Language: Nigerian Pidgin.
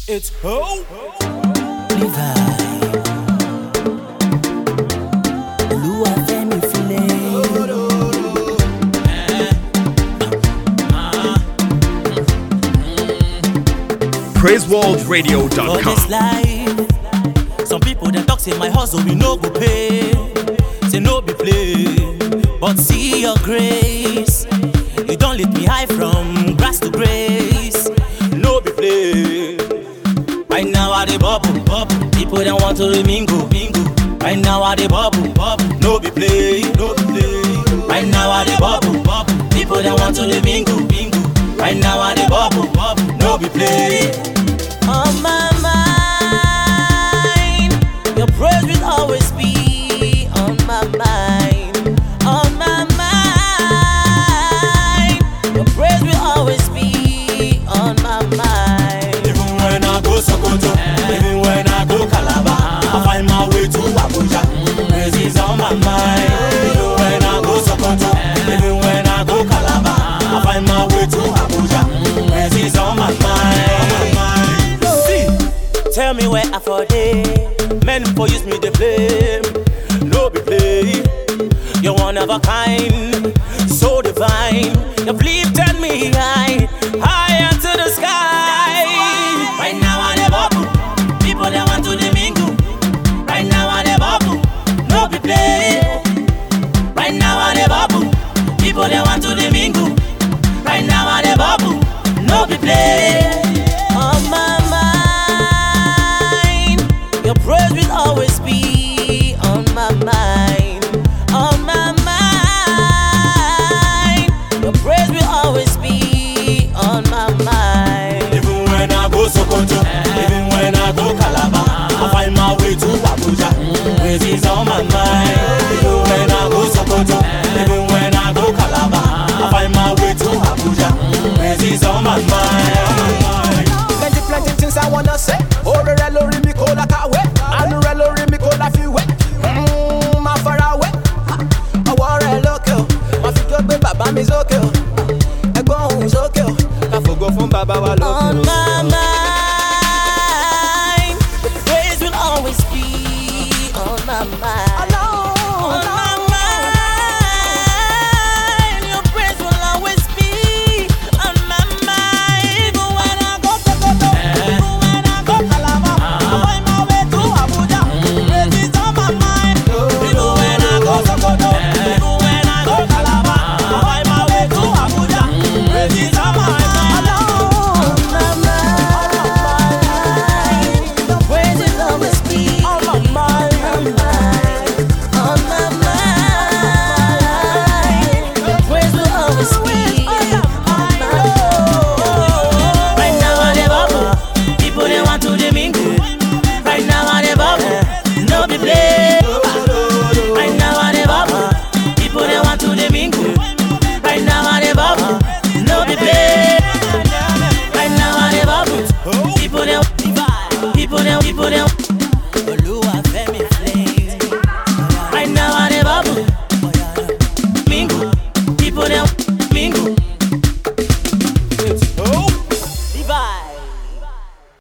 It's ho. Levi. Olúwafẹ́mi Filẹ̀. For this PraiseWorldRadio.com. life, some people they talk say my hustle we no go pay, say no be play. But see your grace, you don't let me high from grass to grace, no be play. Right now I dey bubble, bubble. People they want to mingle, mingle. Right now I dey bubble, bubble. No be play, no be play. Right now I dey bubble, bubble. People they want to mingle, mingle. Right now I dey bubble, bubble. No be play. On my mind, your praise will always be on my mind. On my mind, your praise will always be on my mind. Even when I go Sokoto, even when I go Calabar, I find my way to Abuja. Praise is on my mind. Even when I go Sokoto, even when I go Calabar, I find my way to Abuja. Praise is on my mind. See, tell me where I for day. Men for use me the blame. No be play. You're one of a kind, so divine. You've lifted me high.